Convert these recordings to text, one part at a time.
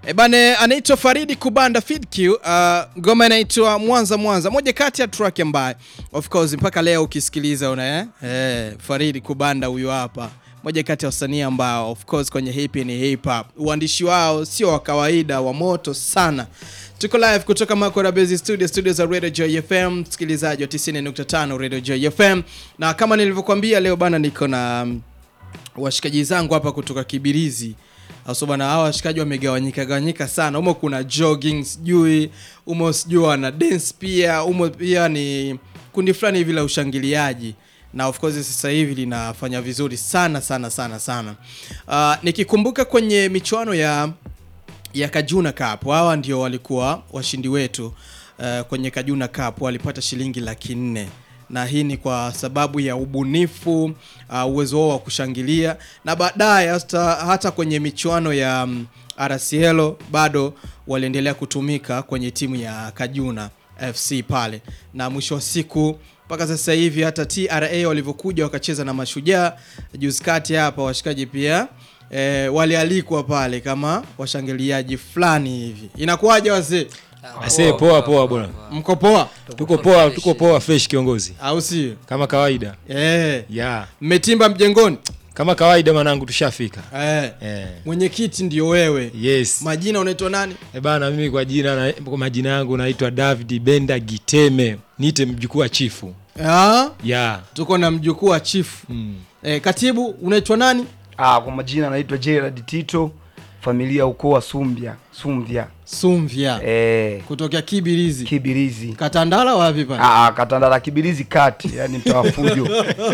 E bane, anaitwa Faridi Kubanda Fidq. Uh, ngoma inaitwa Mwanza Mwanza, moja kati ya track ambaye of course mpaka leo ukisikiliza una eh? Eh, Faridi Kubanda huyu hapa, moja kati ya wasanii ambao of course kwenye hip ni hip hop, uandishi wao sio wa kawaida, wa moto sana. Tuko live kutoka Makora Base Studio, studio za Radio Joy FM, msikilizaji wa 90.5 Radio Joy FM, na kama nilivyokuambia leo bana, niko na um, washikaji zangu hapa kutoka Kibirizi Aso bana, hawa washikaji wamegawanyika gawanyika sana. Umo kuna jogging sijui, umo sijui wana dance pia, umo pia ni kundi fulani hivi la ushangiliaji na of course sasa hivi linafanya vizuri sana sana sana sana. Uh, nikikumbuka kwenye michuano ya ya Kajuna Cup, hawa ndio walikuwa washindi wetu uh, kwenye Kajuna Cup walipata shilingi laki nne na hii ni kwa sababu ya ubunifu uh, uwezo wao wa kushangilia na baadaye hata, hata kwenye michuano ya um, RCL bado waliendelea kutumika kwenye timu ya Kajuna FC pale, na mwisho wa siku mpaka sasa hivi hata TRA walivyokuja wakacheza na Mashujaa juzi kati hapa, washikaji pia e, walialikwa pale kama washangiliaji fulani hivi. Inakuwaje wazee, Ase poa poa bwana. mko poa Tuko poa, tuko poa fresh kiongozi. au sio? Kama kawaida. Eh, Ya. mmetimba mjengoni Kama kawaida mwanangu tushafika. eh. Eh. Mwenyekiti ndio wewe. Yes. Majina unaitwa nani? E bana mimi kwa jina na kwa majina yangu naitwa David Benda Giteme. Niite mjukuu wa chifu. Ah, Ya. tuko na mjukuu wa chifu. Mm. Eh, katibu unaitwa nani? Ah, kwa majina naitwa Gerald Tito, familia ukoo wa Sumbia, Sumvya. Sumvya Eh, kutokea Kibirizi. Kibirizi. Katandala wapi pale? Ah, ah, Katandala Kibirizi kati, yani mtoa fujo.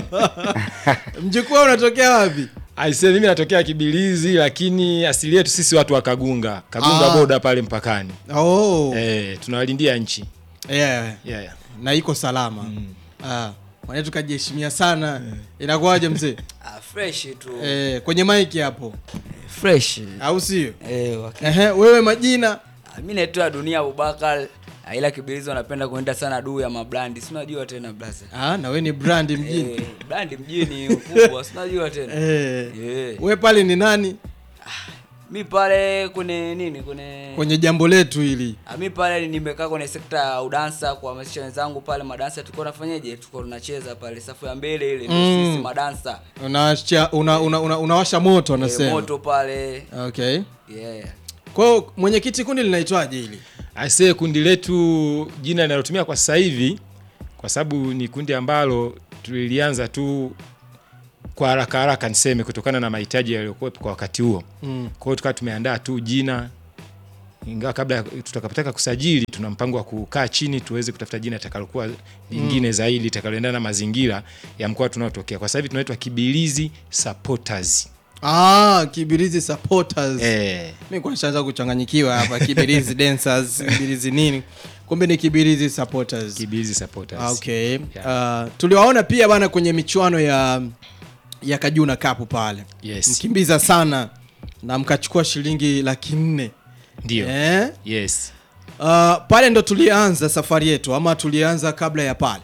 Mjukuu wao unatokea wapi? Aise mimi natokea Kibilizi lakini asili yetu sisi watu wa Kagunga. Kagunga Ah. boda pale mpakani. Oh. Eh, tunawalindia nchi. Yeah. Yeah, yeah. Na iko salama. Ah, mwana tukajiheshimia sana. Inakuwaje mzee? Ah, fresh tu Eh, kwenye mic hapo. fresh Au sio? eh, waki- Ehe, wewe majina? Ah, mi naitwa Dunia Abubakar Ah, ila Kibirizi wanapenda kuenda sana duu ya mabrandi, si unajua tena blaza Ah, na wewe ni brand mjini. eh, brandi mjini ukubwa, si unajua tena Eh. eh. Wewe pale ni nani Mi pale kwenye nini kwenye kwenye jambo letu hili? Ah, mi pale nimekaa kwenye sekta ya udansa kuhamasisha wenzangu pale madansa, tulikuwa nafanyaje, tulikuwa tunacheza pale safu ya mbele ile, ndio Mm. sisi madansa Unawasha una, una, una, unawasha moto eh, anasema. moto pale Okay. yeah. Kwa hiyo mwenyekiti, kundi linaitwaje hili? Aise, kundi letu jina linalotumia kwa sasa hivi, kwa sababu ni kundi ambalo tulilianza tu kwa haraka haraka, niseme kutokana na mahitaji yaliyokuwepo kwa wakati huo. Mm. Kwa hiyo tukawa tumeandaa tu jina, ingawa kabla tutakapotaka kusajili, tuna mpango wa kukaa chini tuweze kutafuta jina litakalokuwa lingine zaidi litakaloendana na mazingira ya mkoa tunaotokea. Kwa sasa hivi tunaitwa Kibilizi Supporters. Ah, Kibirizi supporters. Eh, Mimi kwa nishaanza kuchanganyikiwa hapa Kibirizi dancers, Kibirizi nini? Kumbe ni Kibirizi supporters. Kibilizi Supporters. Ah, okay. Uh, tuliwaona pia bana kwenye michuano ya ya Kajuna Cup pale. Yes. Mkimbiza sana na mkachukua shilingi laki nne. Ndio. Eh? Yes. Uh, pale ndo tulianza safari yetu ama tulianza kabla ya pale?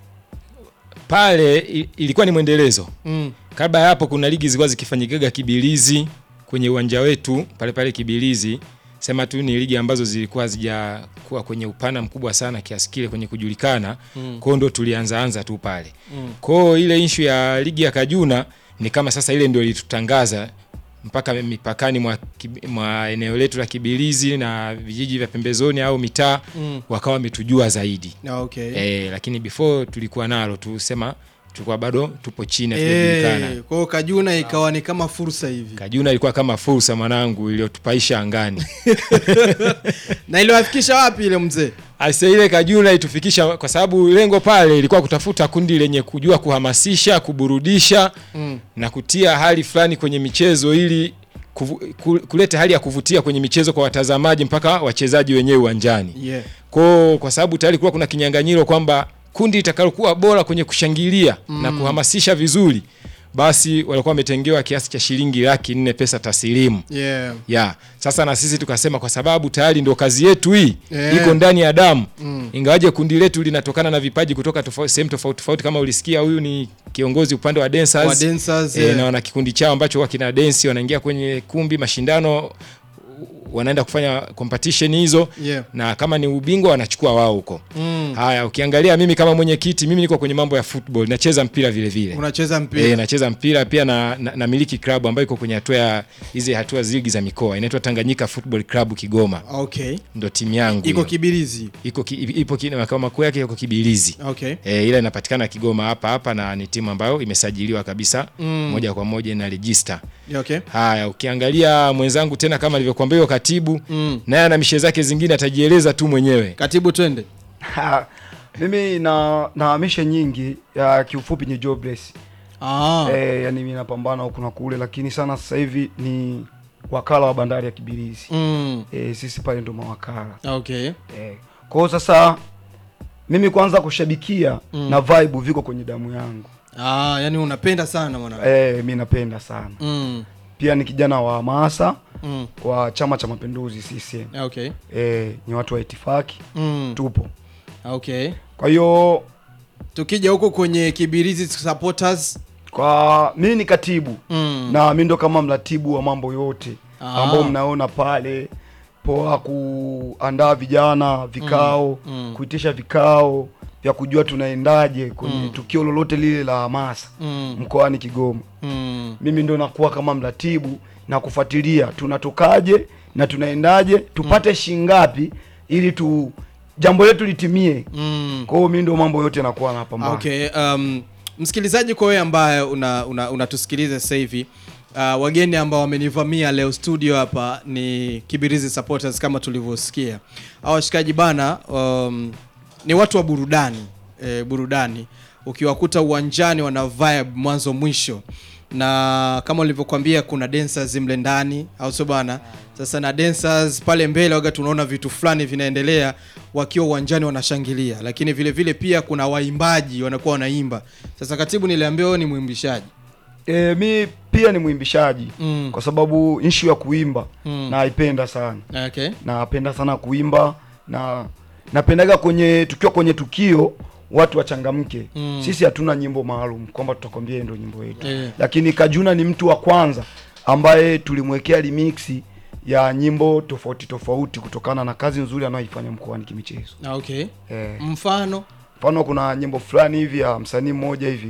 Pale i- ilikuwa ni mwendelezo. Mm. Kabla ya hapo kuna ligi zilikuwa zikifanyikaga Kibilizi kwenye uwanja wetu pale pale Kibilizi. Sema tu ni ligi ambazo zilikuwa hazijakuwa kwenye upana mkubwa sana kiasi kile kwenye kujulikana. Mm. Kwa hiyo ndo tulianza anza tu pale. Mm. Kwa hiyo ile issue ya ligi ya Kajuna ni kama sasa ile ndio ilitutangaza mpaka mipakani mwa, Kibi- mwa eneo letu la Kibilizi na vijiji vya pembezoni au mitaa Mm. wakawa wametujua zaidi. Ah, Okay. Eh, lakini before tulikuwa nalo tu sema tulikuwa bado tupo chini Eh, hatujajulikana. kwa hiyo Kajuna ikawa ni kama fursa hivi. Kajuna ilikuwa kama fursa mwanangu iliyotupaisha angani. Na iliwafikisha wapi ile mzee? Asa ile Kajuna itufikisha kwa sababu lengo pale ilikuwa kutafuta kundi lenye kujua kuhamasisha, kuburudisha Mm. na kutia hali fulani kwenye michezo ili kuvu, ku- kuleta hali ya kuvutia kwenye michezo kwa watazamaji mpaka wachezaji wenyewe uwanjani. Yeah. Kwa kwa sababu tayari kulikuwa kuna kinyang'anyiro kwamba kundi litakalokuwa bora kwenye kushangilia na kuhamasisha vizuri, basi walikuwa wametengewa kiasi cha shilingi laki nne pesa taslimu. Yeah. Ya, sasa na sisi tukasema kwa sababu tayari ndo kazi yetu hii Yeah. iko ndani ya damu ingawaje kundi letu linatokana na vipaji kutoka tofauti, sehemu tofauti tofauti. Kama ulisikia huyu ni kiongozi upande wa dancers, Wa dancers, eh, yeah. na wana kikundi chao ambacho huwa kina densi, wanaingia kwenye kumbi mashindano wanaenda kufanya competition hizo Yeah. na kama ni ubingwa wanachukua wao huko Mm. haya ukiangalia mimi kama mwenyekiti mimi niko kwenye mambo ya football nacheza mpira vile vile Unacheza mpira. E, nacheza mpira pia na, na, na miliki club ambayo iko kwenye hatua ya hizi hatua zigi za mikoa inaitwa Tanganyika Football Club Kigoma, Okay. ndo timu yangu Iko hiyo. Kibirizi. iko ki, ipo ki, makao makuu yake yako Kibilizi. Okay. E, ila inapatikana Kigoma hapa hapa na ni timu ambayo imesajiliwa kabisa Mm. moja kwa moja na register. Yeah, Okay. Haya, ukiangalia mwenzangu tena kama alivyokuambia huyo katibu Mm. naye ana mishe zake zingine atajieleza tu mwenyewe. Katibu twende. Ha, mimi na nahamisha nyingi ya kiufupi ni jobless Ah. eh, yani mimi napambana huku na kule, lakini sana sasa hivi ni wakala wa bandari ya Kibirizi Mm. eh, sisi pale ndo mawakala Okay. eh. Kwa hiyo sasa mimi kwanza kushabikia Mm. na vibe viko kwenye damu yangu Ah, yani unapenda sana mwana. eh, mi napenda sana Mm. pia ni kijana wa hamasa Mm. wa Chama cha Mapinduzi CCM Okay. eh, ni watu wa itifaki Mm. tupo. Okay. Kwa hiyo Tukija huko kwenye Kibirizi supporters. kwa mimi ni katibu Mm. na mi ndo kama mratibu wa mambo yote Ah. ambao mnaona pale poa kuandaa vijana vikao Mm, mm. kuitisha vikao vya kujua tunaendaje kwenye Mm. tukio lolote lile la hamasa Mm. mkoani Kigoma. Mm. Mimi ndo nakuwa kama mratibu na kufuatilia tunatokaje na tunaendaje, tupate shingapi ili tu jambo letu litimie. Mm. Kwa hiyo mimi ndo mambo yote nakuwa napambana. Okay, um, msikilizaji, kwa wewe ambaye unatusikiliza una, unatusikiliza sasa hivi uh, wageni ambao wamenivamia leo studio hapa ni Kibirizi supporters kama tulivyosikia. Hao washikaji bana, um, ni watu wa burudani e, burudani. Ukiwakuta uwanjani wana vibe mwanzo mwisho, na kama ulivyokuambia kuna dancers mle ndani, au sio bana? Sasa na dancers pale mbele waga tunaona vitu fulani vinaendelea wakiwa uwanjani wanashangilia, lakini vile vile pia kuna waimbaji wanakuwa wanaimba. Sasa katibu, niliambiwa wewe ni mwimbishaji. E, mi pia ni mwimbishaji Mm. kwa sababu issue ya kuimba Mm. naipenda sana, Okay. napenda sana kuimba na napendaga kwenye tukiwa kwenye tukio watu wachangamke. Mm. Sisi hatuna nyimbo maalum kwamba tutakwambia hii ndio nyimbo yetu Eh. lakini Kajuna ni mtu wa kwanza ambaye tulimwekea remix ya nyimbo tofauti tofauti kutokana na kazi nzuri anayoifanya mkoani kimichezo. Okay. Eh, Mfano mfano kuna nyimbo fulani hivi ya msanii mmoja hivi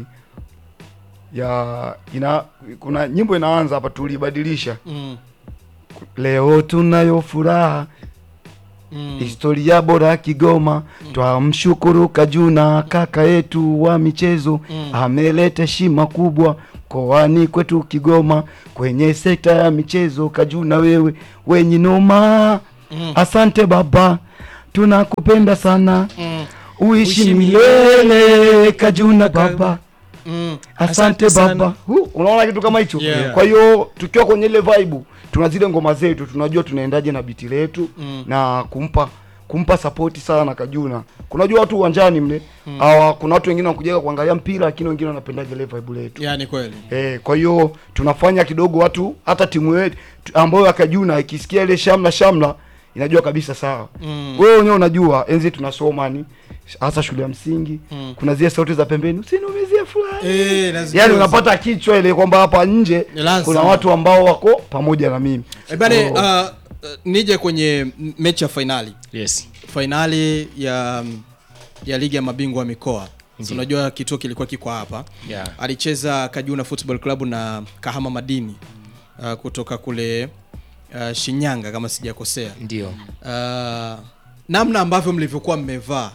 ya ina kuna nyimbo inaanza hapa tulibadilisha mm. leo tunayo furaha Mm. historia bora Kigoma twamshukuru Kajuna kaka yetu wa michezo Mm. ameleta heshima kubwa mkoani kwetu Kigoma kwenye sekta ya michezo Kajuna wewe wenye noma Mm. asante baba tunakupenda sana Mm. uishi Uishi milele Kajuna baba Mm. asante Asante sana. baba Hu, unaona kitu kama hicho Yeah. kwa hiyo tukiwa kwenye ile vibe tuna zile ngoma zetu tunajua tunaendaje na biti letu Mm. na kumpa kumpa sapoti sana Kajuna kunajua watu uwanjani mle hawa kuna watu wengine wanakujaga kuangalia mpira lakini wengine wanapendaga ile vibe letu Yani kweli. Eh, kwa hiyo tunafanya kidogo watu hata timu yetu ambayo ya Kajuna ikisikia ile shamla shamla inajua kabisa sawa. Mm. Wewe wenyewe unajua enzi tunasoma ni hasa shule ya msingi Mm. kuna zile sauti za pembeni usiniumizie fulani. Eh, lazima- Yaani unapata kichwa ile kwamba hapa nje Ni lazima. kuna watu ambao wako pamoja na mimi. Eh, bane, Oh. uh, uh, nije kwenye m- mechi ya fainali Yes. fainali ya ya ligi ya mabingwa wa mikoa Si Ndiyo. unajua kituo kilikuwa kiko hapa Yeah. alicheza Kajuna Football Club na Kahama Madini uh, kutoka kule uh, Shinyanga kama sijakosea Ndio. uh, namna ambavyo mlivyokuwa mmevaa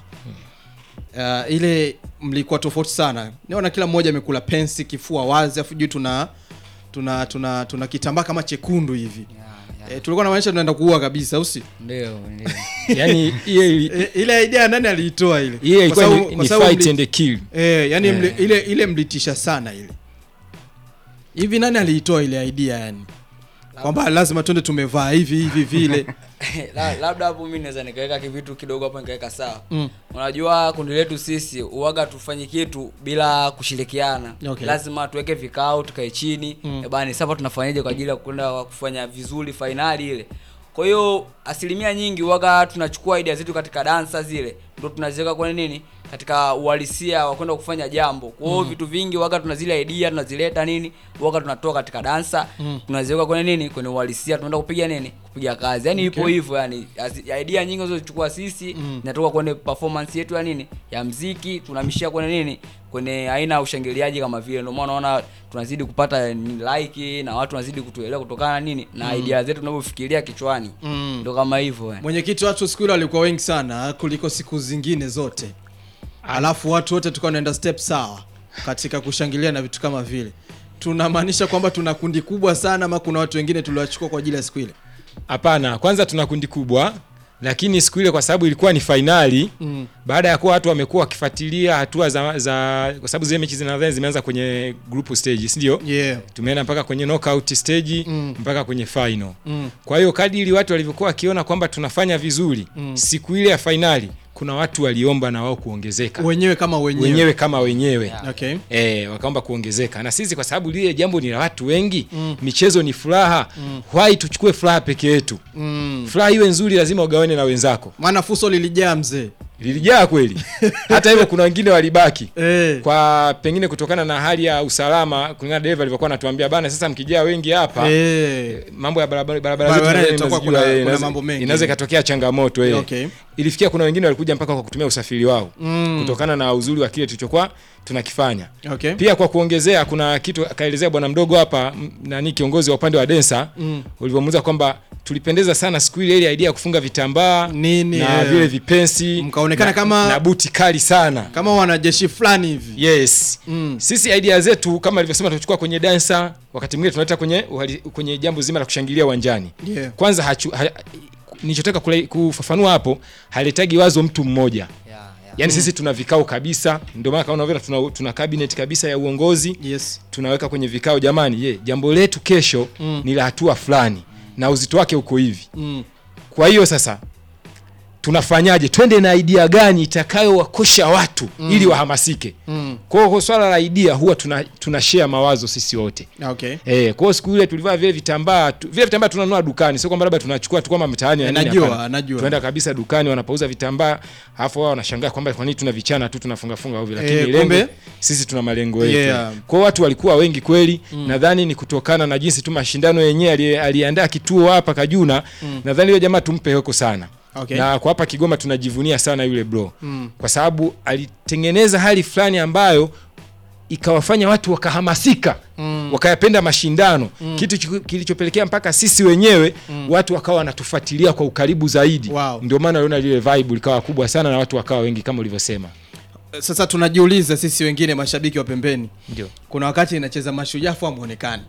uh, ile mlikuwa tofauti sana naona kila mmoja amekula pensi kifua wazi afu juu tuna tuna tuna tuna kitambaa kama chekundu hivi e, tulikuwa na maanisha tunaenda kuua kabisa au si Ndio, ndio. Yaani hiyo ili- e, ile idea nani aliitoa ile hiyo ilikuwa Kwa ni, sababu- kwa ni sababu fight mli- and kill. Eh, yani Eh. mli, ile ile mlitisha sana ile. Hivi nani aliitoa ile idea yani? Kwamba lazima twende tumevaa hivi hivi vile. La- labda hapo mimi naweza nikaweka kivitu kidogo hapo nikaweka sawa Mm. unajua kundi letu sisi uwaga tufanye kitu bila kushirikiana Okay. lazima tuweke vikao tukae chini Mm. mm. bani sasa tunafanyaje kwa ajili ya kwenda kufanya vizuri fainali ile kwa hiyo asilimia nyingi uwaga tunachukua idea zetu katika dansa zile ndo tunaziweka kwenye nini katika uhalisia wa kwenda kufanya jambo kwa hiyo vitu vingi waga tuna zile idea tunazileta nini waga tunatoa katika dansa Mm. tunaziweka kwenye nini kwenye uhalisia tunaenda kupiga nini kupiga kazi yani ipo hivyo yani Asi- idea nyingi zilizochukua sisi zinatoka kwenye performance yetu ya nini ya mziki tunamishia kwenye nini kwenye aina ya ushangiliaji kama vile ndio maana unaona tunazidi kupata ni like na watu wanazidi kutuelewa kutokana na nini na idea zetu tunavyofikiria kichwani ndio kama hivyo yani. mwenyekiti watu siku ile walikuwa wengi sana kuliko siku zingine zote alafu watu wote tukawa naenda step sawa katika kushangilia na vitu kama vile tunamaanisha kwamba tuna kundi kubwa sana ama kuna watu wengine tuliwachukua kwa ajili ya siku ile Hapana, kwanza tuna kundi kubwa, lakini siku ile kwa sababu ilikuwa ni fainali mm. baada ya kuwa watu wamekuwa wakifuatilia hatua za, za kwa sababu zile mechi zinadhani zimeanza kwenye group stage, si ndio? yeah. Tumeenda mpaka kwenye knockout stage Mm. mpaka kwenye final. mm. Kwa hiyo kadiri watu walivyokuwa wakiona kwamba tunafanya vizuri Mm. siku ile ya fainali, kuna watu waliomba na wao kuongezeka wenyewe kama wenyewe, wenyewe kama wenyewe Yeah. Okay. E, wakaomba kuongezeka na sisi kwa sababu lile jambo ni la watu wengi Mm. michezo ni furaha mm. why tuchukue furaha peke yetu Mm. furaha iwe nzuri lazima ugawane na wenzako maana fuso lilijaa mzee lilijaa kweli hata hivyo kuna wengine walibaki eh. kwa pengine kutokana na hali ya usalama kulingana na dereva alivyokuwa anatuambia bana sasa mkijaa wengi hapa Eh. mambo ya barabara barabara Barabarani zetu itakuwa mnazijua, kuna- eh, kuna inaweza- mambo mengi. inaweza ikatokea changamoto eh. Okay. ilifikia kuna wengine walikuja mpaka kwa kutumia usafiri wao Mm. kutokana na uzuri wa kile tulichokuwa tunakifanya Okay. pia kwa kuongezea kuna kitu akaelezea bwana mdogo hapa m- nani kiongozi wa upande wa densa Mm. ulivyomuuliza kwamba tulipendeza sana siku ile ile idea ya kufunga vitambaa Nini, na eh. vile vipensi Mkaonekana na, kama- na buti kali sana kama wanajeshi fulani hivi yes Mm. sisi idea zetu kama alivyosema tunachukua kwenye dansa wakati mwingine tunaleta kwenye uhali- kwenye jambo zima la kushangilia uwanjani Yeah. kwanza hachu, ha, nilichotaka kula- kufafanua hapo haletagi wazo mtu mmoja Yeah, yeah. yaani sisi tuna vikao kabisa ndio maana kaona vile tuna, tuna cabinet kabisa ya uongozi yes tunaweka kwenye vikao jamani ye jambo letu kesho Mm. ni la hatua fulani na uzito wake uko hivi mm. kwa hiyo sasa tunafanyaje twende na idea gani itakayowakosha watu mm. ili wahamasike Mm. kwa hiyo kwa swala la idea huwa tuna, tuna share mawazo sisi wote okay Eh, kwa hiyo siku ile tulivaa vile vitambaa tu, vile vitambaa tunanunua dukani sio kwamba labda tunachukua tu kama mtaani na Eh, nini, najua, hapana. najua. tunaenda kabisa dukani wanapouza vitambaa alafu wao wanashangaa kwamba kwa nini tuna vichana tu tunafunga funga ovyo lakini Eh, lengo kumbe- sisi tuna malengo yetu Yeah. kwa hiyo watu walikuwa wengi kweli nadhani ni kutokana na jinsi tu mashindano yenyewe ali- aliandaa kituo hapa Kajuna nadhani yule jamaa tumpe heko sana Okay. na kwa hapa Kigoma tunajivunia sana yule bro Mm. kwa sababu alitengeneza hali fulani ambayo ikawafanya watu wakahamasika Mm. wakayapenda mashindano kitu chiku- kilichopelekea mpaka sisi wenyewe watu wakawa wanatufuatilia kwa ukaribu zaidi Wow. ndio maana uliona lile vibe likawa kubwa sana na watu wakawa wengi kama ulivyosema sasa tunajiuliza sisi wengine mashabiki wa pembeni ndio kuna wakati inacheza mashujaa afu amuonekani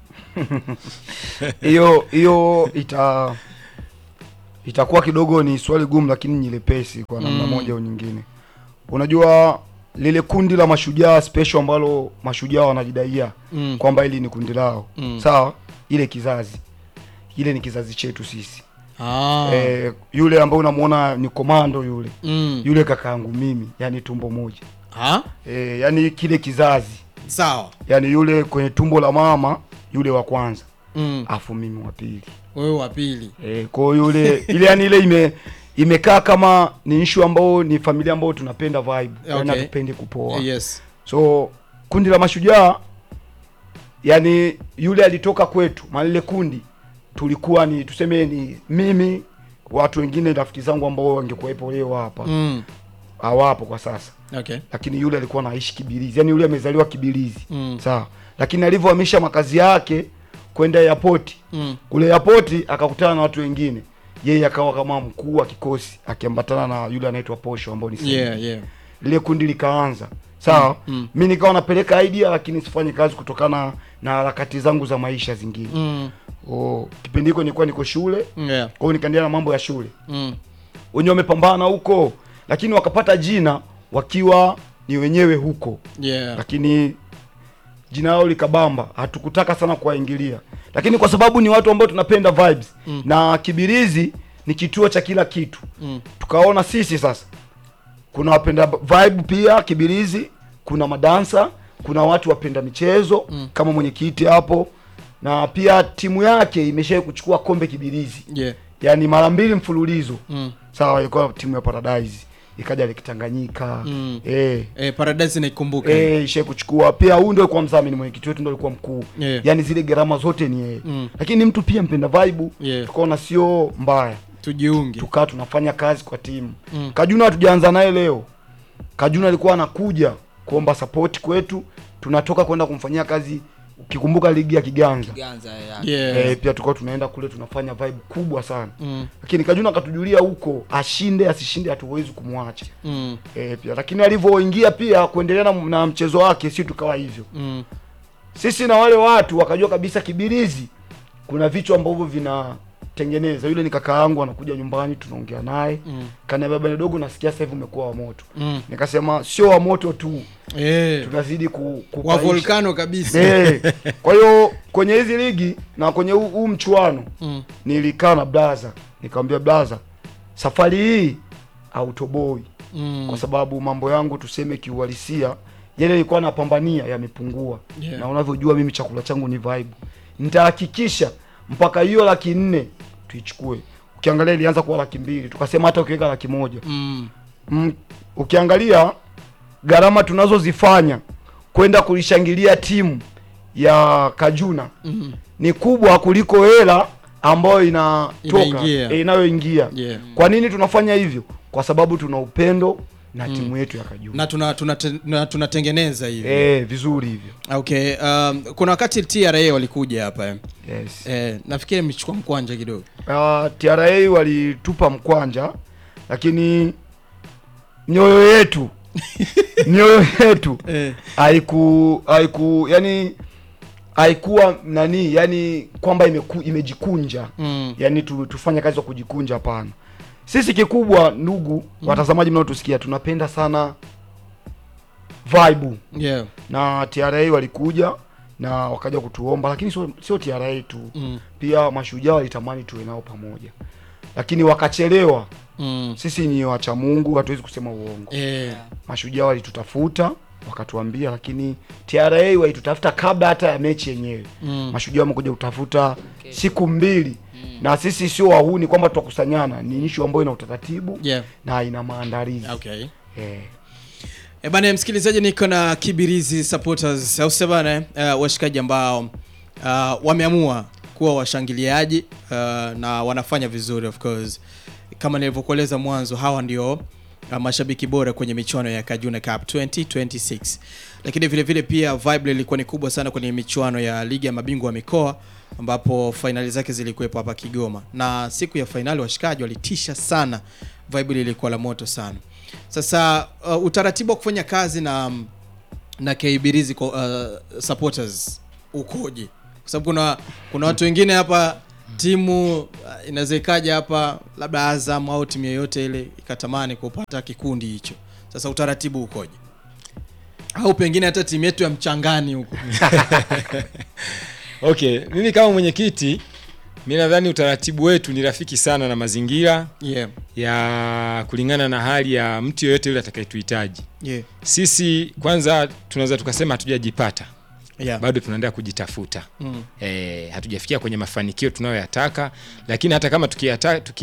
hiyo hiyo ita itakuwa kidogo ni swali gumu lakini nyepesi kwa namna Mm. moja au nyingine unajua lile kundi la mashujaa special ambalo mashujaa wanajidaia Mm. kwamba hili ni kundi lao Mm. sawa ile kizazi ile ni kizazi chetu sisi ah. eh, yule ambaye unamuona ni komando yule mm. yule kakaangu mimi yani tumbo moja ah? eh, yani kile kizazi sawa yani yule kwenye tumbo la mama yule wa kwanza mm. afu mimi wa pili wewe wa pili e, kwao yule ile yani ile ime imekaa kama ni issue ambao ni familia ambao tunapenda vibe okay. yani Okay. hatupendi kupoa yes so kundi la mashujaa yani yule alitoka kwetu maana lile kundi tulikuwa ni tuseme ni mimi watu wengine rafiki zangu ambao wangekuwepo leo hapa mm. hawapo kwa sasa okay lakini yule alikuwa anaishi Kibilizi, yani yule amezaliwa Kibilizi Mm. sawa, lakini alivyohamisha makazi yake kwenda airport mm. kule airport akakutana na watu wengine, yeye akawa kama mkuu wa kikosi akiambatana na yule anaitwa Posho ambao ni Simba. yeah yeah lile kundi likaanza sawa. Mm, mm. mi nikawa napeleka idea, lakini sifanye kazi kutokana na harakati zangu za maisha zingine. mm. Oh, kipindi hiko nilikuwa niko shule, yeah kwa hiyo nikaendelea na mambo ya shule mm. wenyewe wamepambana huko, lakini wakapata jina wakiwa ni wenyewe huko yeah lakini jina lao likabamba, hatukutaka sana kuwaingilia, lakini kwa sababu ni watu ambao tunapenda vibes Mm. na Kibirizi ni kituo cha kila kitu, mm. tukaona sisi sasa kuna wapenda vibe pia Kibirizi, kuna madansa, kuna watu wapenda michezo Mm. kama mwenyekiti hapo, na pia timu yake imeshawahi kuchukua kombe Kibirizi, yeah yaani mara mbili mfululizo mm. sawa, ilikuwa timu ya Paradise ikaja Lake Tanganyika Mm. eh, Eh, Paradise naikumbuka. eh, ishe kuchukua pia. Huyu ndio alikuwa mdhamini, mwenyekiti wetu ndio alikuwa mkuu Yeah. yani zile gharama zote ni yeye Mm. lakini ni mtu pia mpenda vibe Yeah. tukaona sio mbaya Tujiunge. tukaa tunafanya kazi kwa timu Mm. Kajuna hatujaanza naye leo. Kajuna alikuwa anakuja kuomba support kwetu, tunatoka kwenda kumfanyia kazi. Ukikumbuka ligi ya Kiganza Ganza ya. Yeah. eh, pia tulikuwa tunaenda kule tunafanya vibe kubwa sana Mm. lakini Kajuna akatujulia huko, ashinde asishinde, hatuwezi kumwacha Mm. eh, pia lakini alivyoingia pia kuendelea na, na mchezo wake, si tukawa hivyo Mm. sisi na wale watu wakajua kabisa Kibirizi kuna vichwa ambavyo vinatengeneza. Yule ni kaka yangu, anakuja nyumbani, tunaongea naye Mm. kaniambia, bwana dogo, nasikia sasa hivi umekuwa wa moto. Mm. Nikasema sio wa moto tu, Eh. tunazidi ku, Wa kupaisha. volcano kabisa. Eh, kwa hiyo kwenye hizi ligi na kwenye huu huu mchuano Mm. nilikaa na blaza, nikamwambia blaza, safari hii autoboi Mm. kwa sababu mambo yangu tuseme kiuhalisia yale nilikuwa napambania yamepungua Yeah. na unavyojua mimi chakula changu ni vibe nitahakikisha mpaka hiyo laki nne tuichukue ukiangalia ilianza kuwa laki mbili tukasema hata ukiweka laki moja Mm. mm, ukiangalia gharama tunazozifanya kwenda kulishangilia timu ya Kajuna Mm. ni kubwa kuliko hela ambayo inatoka Inaingia. eh, inayoingia Yeah. kwa nini tunafanya hivyo kwa sababu tuna upendo na timu yetu ya Kajuna Na tuna tuna na tunatengeneza hivi. eh, vizuri hivyo Okay, um, kuna wakati TRA walikuja hapa eh. yes. Eh, nafikiri mchukua mkwanja kidogo. uh, TRA walitupa mkwanja lakini mioyo yetu mioyo yetu Eh. haiku haiku yani haikuwa nani yani kwamba imeku, imejikunja Mm. yani tu, tufanye kazi za kujikunja hapana sisi kikubwa ndugu watazamaji mnaotusikia tunapenda sana vibe Yeah. na TRA walikuja na wakaja kutuomba lakini sio sio TRA tu Mm. pia mashujaa walitamani tuwe nao pamoja lakini wakachelewa Mm. sisi ni wacha Mungu hatuwezi kusema uongo Eh. mashujaa walitutafuta wakatuambia lakini TRA walitutafuta kabla hata ya mechi yenyewe Mm. mashujaa wamekuja kutafuta siku mbili na sisi sio wahuni kwamba tutakusanyana ni ishu ambayo ina utaratibu Yeah. na ina maandalizi Okay. eh. E bana msikilizaji, niko na Kibirizi supporters au sio bana, uh, washikaji ambao uh, wameamua kuwa washangiliaji uh, na wanafanya vizuri of course. Kama nilivyokueleza mwanzo, hawa ndio uh, mashabiki bora kwenye michuano ya Kajuna Cup 2026. Lakini vile vile pia vibe ilikuwa ni kubwa sana kwenye michuano ya ligi ya mabingwa wa mikoa ambapo fainali zake zilikuwepo hapa Kigoma, na siku ya fainali washikaji walitisha sana, vibe ilikuwa la moto sana. Sasa uh, utaratibu wa kufanya kazi na na Kibirizi uh, supporters ukoje? Kwa sababu kuna kuna watu wengine hapa timu uh, inaweza ikaja hapa labda Azam au timu yoyote ile ikatamani kupata kikundi hicho. Sasa utaratibu ukoje? Au pengine hata timu yetu ya mchangani huko. Okay, mimi kama mwenyekiti mi nadhani utaratibu wetu ni rafiki sana na mazingira Yeah. ya kulingana na hali ya mtu yoyote yule atakayetuhitaji. Yeah. Sisi kwanza tunaweza tukasema hatujajipata, Yeah. bado tunaendelea kujitafuta. Mm. E, hatujafikia kwenye mafanikio tunayoyataka, lakini hata kama tukiyata, tuki